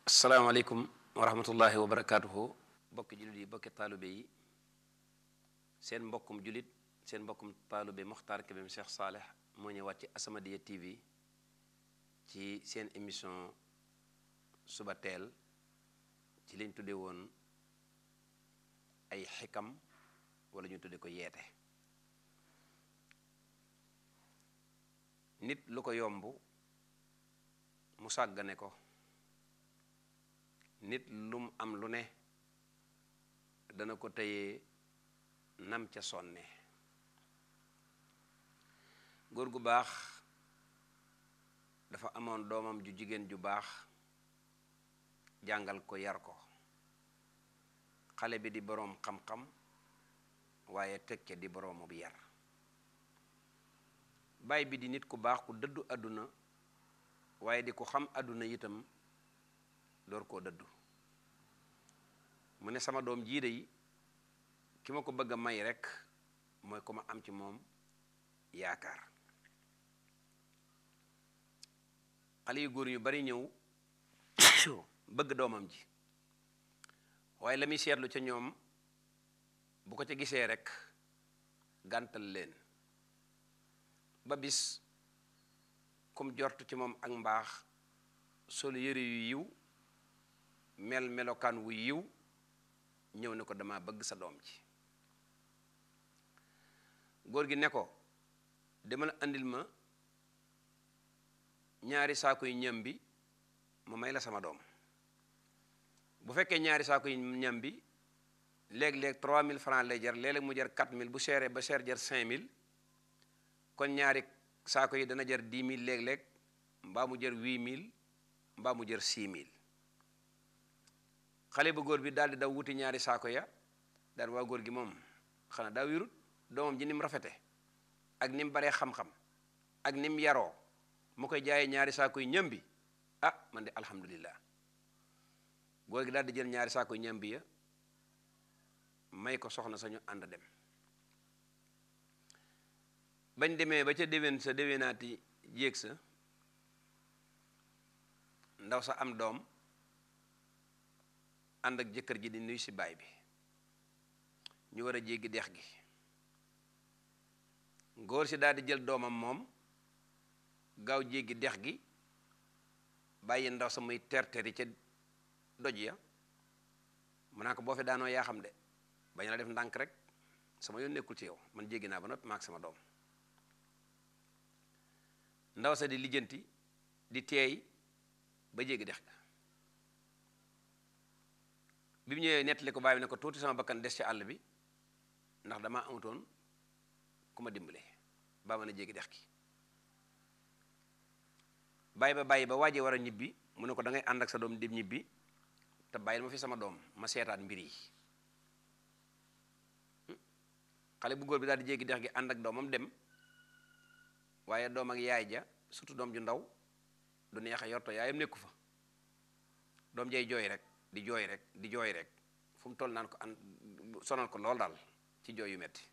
asalaamaaleykum wa rahmatullahi wa barakaatuhu bokki jullit yi bokki taalube yi seen mbokkum jullit seen mbokkum taalube Mokhtar Kébé Cheikh Saleh moo ñëwaat ci As-Samadiyya TV ci seen émission suba teel ci liñ tudde woon ay xikam wala ñu tudde ko yeete nit lu ko yomb mu sàggane ko nit lum am lu ne dana ko tëyee nam ca sonne góor gu baax dafa amoon doomam ju jigéen ju baax jàngal ko yar ko xale bi di boroom xam-xam waaye teg ca di boroomu bi yar baay bi di nit ku baax ku dëddu àdduna waaye di ko xam àdduna itam door koo dëddu mu ne sama doom jiide yi ki ma ko bëgg a may rekk mooy ko ma am ci moom yaakaar xale yu góor ñu bari ñëw bëgg doomam ji waaye la muy seetlu ca ñoom bu ko ca gisee rekk gàntal leen ba bis kum jortu ci moom ak mbaax solu yëre yu yiw mel melokaan wu yiw ñëw ne ko dama bëgg sa doom ji góor gi ne ko demal andil ma ñaari saako yu ñam bi ma may la sama doom bu fekkee ñaari saako yu ñam bi léeg-léeg 3000 francs lay jar léeg-léeg mu jar 4000 bu seeree ba seer jar 5000 kon ñaari saako yi dana jar 10 000 léeg-léeg mbaa mu jar 8000 mbaa mu jar 6000 xale bu góor bi daal di daw wuti ñaari saako ya daal waa góor gi moom xanaa daa wirut doomam ji ni mu rafete ak ni mu baree xam-xam ak ni mu yaroo mu koy jaayee ñaari saako yu ñam bi ah man de alhamdulillah góor gi daal di jël ñaari saako yu ñam bi ya may ko soxna sañu ànd dem bañ demee ba ca déwén sa déwénaati jéeg sa ndaw sa am doom ànd ak jëkkër ji di nuyu si baay bi ñu war a jéggi dex gi góor si daal di jël doomam moom gaaw jéggi dex gi bàyyi ndaw sa muy terteri ca doj ya mu naa ko boo fi daanoo yaa xam de bañ la def ndànk rek sama yoon nekkul ci yow man jéggi naa ba noppi maag sama doom ndaw sa di lijjanti di teey ba jéggi dex ga bi mu ñëwee nettali ko bàyyi ne ko tuuti sama bakkan des ci àll bi ndax damaa amutoon ku ma dimbale ba mën a jéggi dex gi bàyyi ba bàyyi ba waajee war a ñibbi mu ne ko da ngay ànd ak sa doom dem ñibbi te bàyyil ma fi sama doom ma seetaat mbir yi xale bu góor bi daal di jéggi dex gi ànd ak doomam dem waaye doom ak yaay ja surtout doom ju ndaw du neex a yorto yaayam nekku fa doom jay jooy rek di jooy rek di jooy rek fu mu toll naan ko an sonal ko lool daal ci jooy yu metti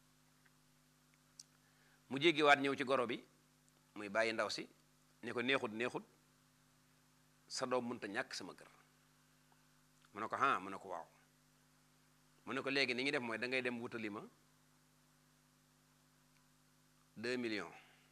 mu jéggiwaat ñëw ci goro bi muy bàyyi ndaw si ne ko neexut neexut sa doom mënta ñàkk sama kër mu ne ko ah mu ne ko waaw mu ne ko léegi ni ñuy def mooy da ngay dem wutali ma deux millions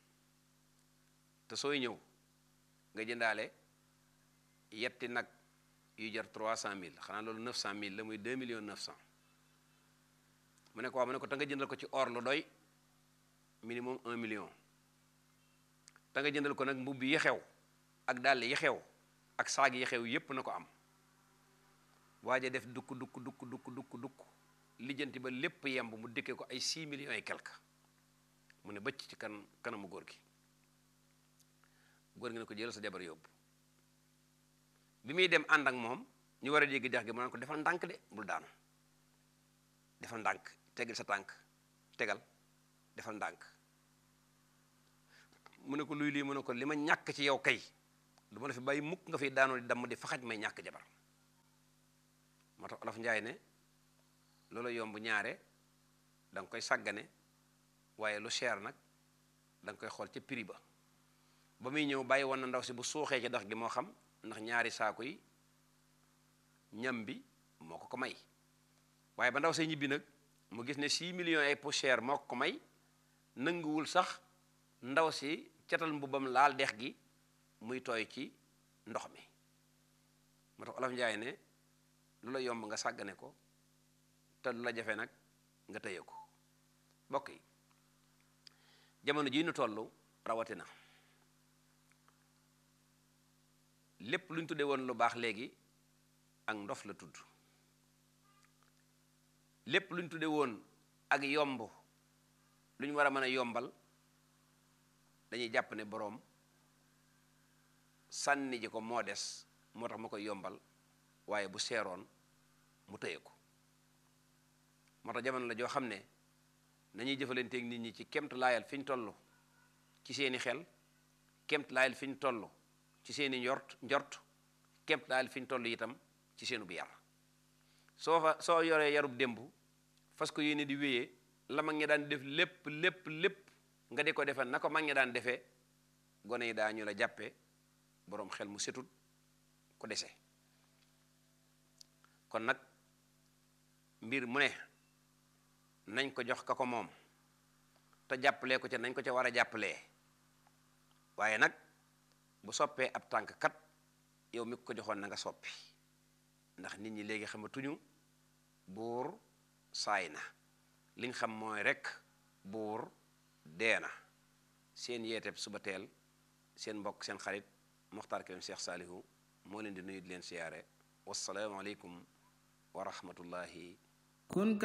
te sooy ñëw nga jëndaale yetti nag yu jar trois cent mille xanaa loolu neuf cent mille la muy deux millions neuf cent mu ne ko waaw mu ne ko te nga jëndal ko ci or lu doy minimum un million te nga jëndal ko nag mbubb yi xew ak dàll yi xew ak saag yi xew yépp na ko am waaja def dukk dukk dukk dukk dukk dukk lijjanti ba lépp yemb mu dikkee ko ay six millions et quelque mu ne bëcc ci kan kanamu góor gi góor gi ne ko jëlal sa jabar yóbbu bi muy dem ànd ak moom ñu war a jéggi dex gi mu naan ko defal ndànk de bul daanu defal ndànk tegal sa tànk tegal defal ndànk mu ne ko luy lii mu ne ko li ma ñàkk ci yow kay du ma la fi bàyyi mukk nga fiy daanoo di damm di faxaj may ñàkk jabar moo tax olof njaay ne loolu yomb ñaare da nga koy sàggane waaye lu cher nag da nga koy xool ca prix ba ba muy ñëw bàyyi woon na ndaw si bu suuxee ci dox gi moo xam ndax ñaari saako yi ñam bi moo ko ko may waaye ba ndaw see ñibbi nag mu gis ne 6 millions ay poussière moo ko ko may nanguwul sax ndaw si catal mbubbam laal dex gi muy tooy ci ndox mi moo tax olof njaay ne lu la yomb nga sàggane ko te lu la jafe nag nga tëye ko mbokk yi jamono jii nu toll rawatina lépp lu ñu tuddee woon lu baax léegi ak ndof la tudd lépp lu ñu tuddee woon ak yomb lu ñu war a mën a yombal dañuy jàpp ne boroom sànni ji ko moo des moo tax ma koy yombal waaye bu seeroon mu tëye ko moo tax jamono la joo xam ne nañuy jëfalanteeg nit ñi ci kemt laayal fi ñu toll ci seeni xel kemt laayal fi ñu toll ci seeni njort njort kemt laayal fi ñu toll itam ci seenu bu yar soo fa soo yoree yarub démb fas ko yéene di wéyee la mag ñi daan def lépp lépp lépp nga di ko defee na ko mag ñi daan defee gone yi daa ñu la jàppe boroom xel mu setut ku dese kon nag mbir mu ne nañ ko jox ka ko moom te jàppalee ko ca nañ ko ca war a jàppalee waaye nag bu soppee ab tànk kat yow mi ko joxoon na nga soppi ndax nit ñi léegi xamatuñu buur saay na li nga xam mooy rekk buur dee na seen yeeteb suba teel seen mbokk seen xarit Moxtaar Kébé Cheikh Saalihu moo leen di nuyu di leen siyaare wassalaamu aleykum wa rahmatullahi